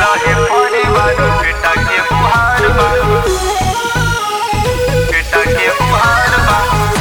रहे परिवार बेटा के बुहार बा बेटा के बुहार बा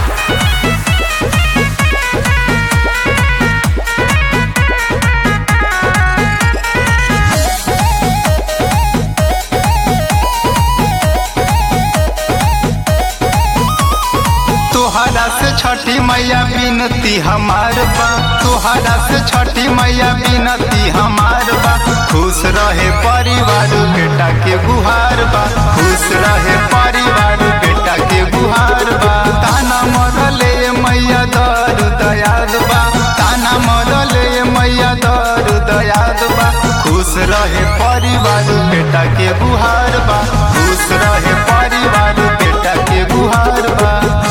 तोहरा से छठी मैया बिनती हमार बा तोहरा से छठी मैया बिनती हमार बा खुश रहे परिवार बेटा के गुहार बा खुश रहे परिवार बेटा के गुहार बा ताना मरले मैया दर दयाल बा ताना मरले मैया दर दयाल बा खुश रहे परिवार बेटा के गुहार बा खुश रहे परिवार बेटा के गुहार बा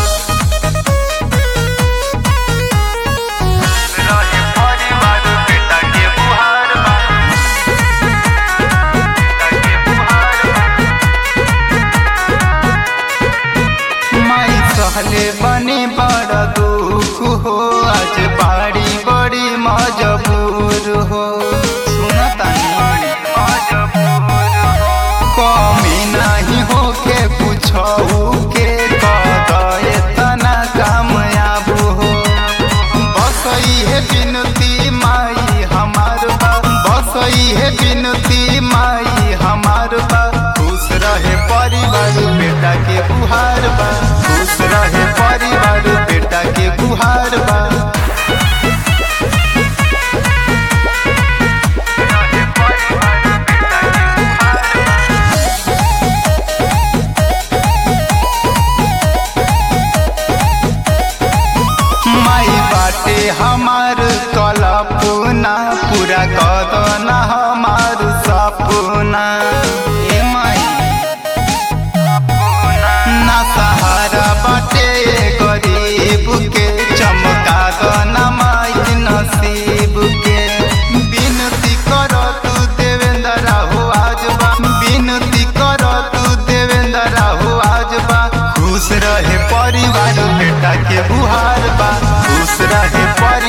रहे परिवार बेटा के बुहार बा बेटा के बुहार बा माई सहले बने बड़ दुख हो आज बाड़ी बड़ी मजबूर हो सुनतानी मजबूर हो कमी नहीं होके पूछऊ के कदे तना कामयाब हो बस है बिनती माई हमार बा बस है बिनती माई हमार बा खुश रहे परिवार बेटा के गुहार बा खुश रहे परिवार बेटा के गुहार बा रहे परिवार बेटा के बुहार बा माई बाटे हमार कल्पना पूरा कदना हमार सपना ए माई ना सहारा बाटे गरीब के चमका दना माई नसीब के बिनती कर तू देवेंद्र हो आज बा बिनती कर तू देवेंद्र हो आज बा खुश रहे परिवार बेटा के बुहार बा खुश रहे परिवार